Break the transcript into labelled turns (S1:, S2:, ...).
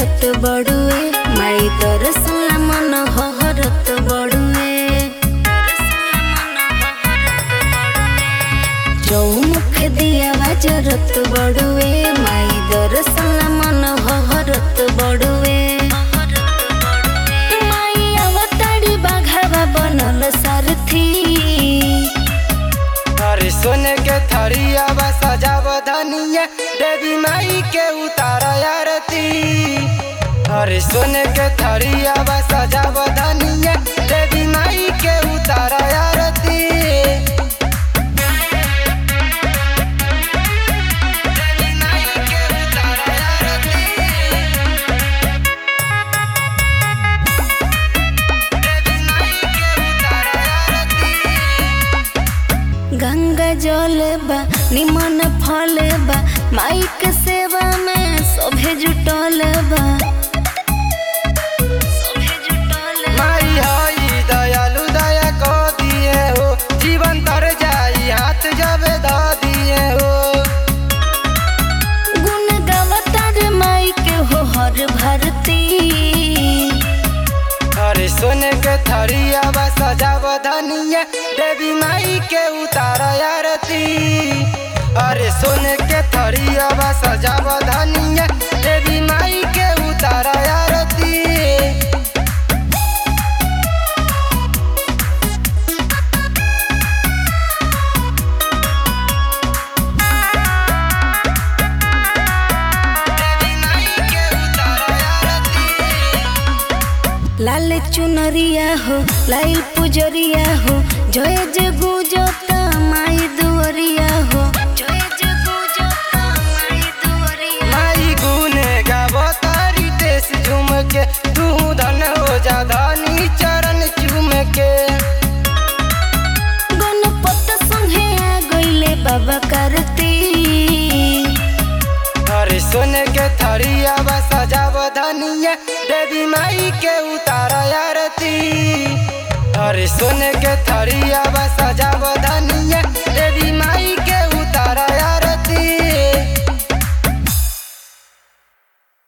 S1: जरत बड़ुए माई दरसन मन हरत बड़ुए चौमुख दिया जरत बड़ुए माई दरसन मन हरत बड़ुए माई अवतारी बाघावा बनल सारथी
S2: अरे सोने के थरिया बा सजाव धनिया देवी माई के उतार आरती अरे सोने के थरिया बा सजाव धनिया देवी माई के उतार आरती देवी माई के उतार आरती देवी माई के उतार आरती
S1: गंगा जल बा निमन फल बा माई के सेवा में सभे जुटल बा सभे जुटल बा।
S2: माई हई दयालु दया को दिए हो जीवन तर जाई हाथ जब ध दिए हो
S1: गुण गावतार माई के हो हर भरती
S2: अरे सोने के थरिया बा सजाव धनिया देवी माई के उतार आरती अरे सोने के थरिया बा सजाव धनिया देवी माई के उतार आरती देवी माई के उतार आरती
S1: लाल चुनरिया हो लाल पुजरिया हो जय जय गुजता माई दुअरिया हो जय जय गुजता माई दुअरिया
S2: माई गुने गावो तारी देश झूम के तू धन हो जा धनी चरण चूम के
S1: गणपत संगे आ गइले बाबा करती
S2: अरे सोने के थरिया बा सजाव धनिया देवी माई के उतार आरती अरे सोने के थरिया बा सजा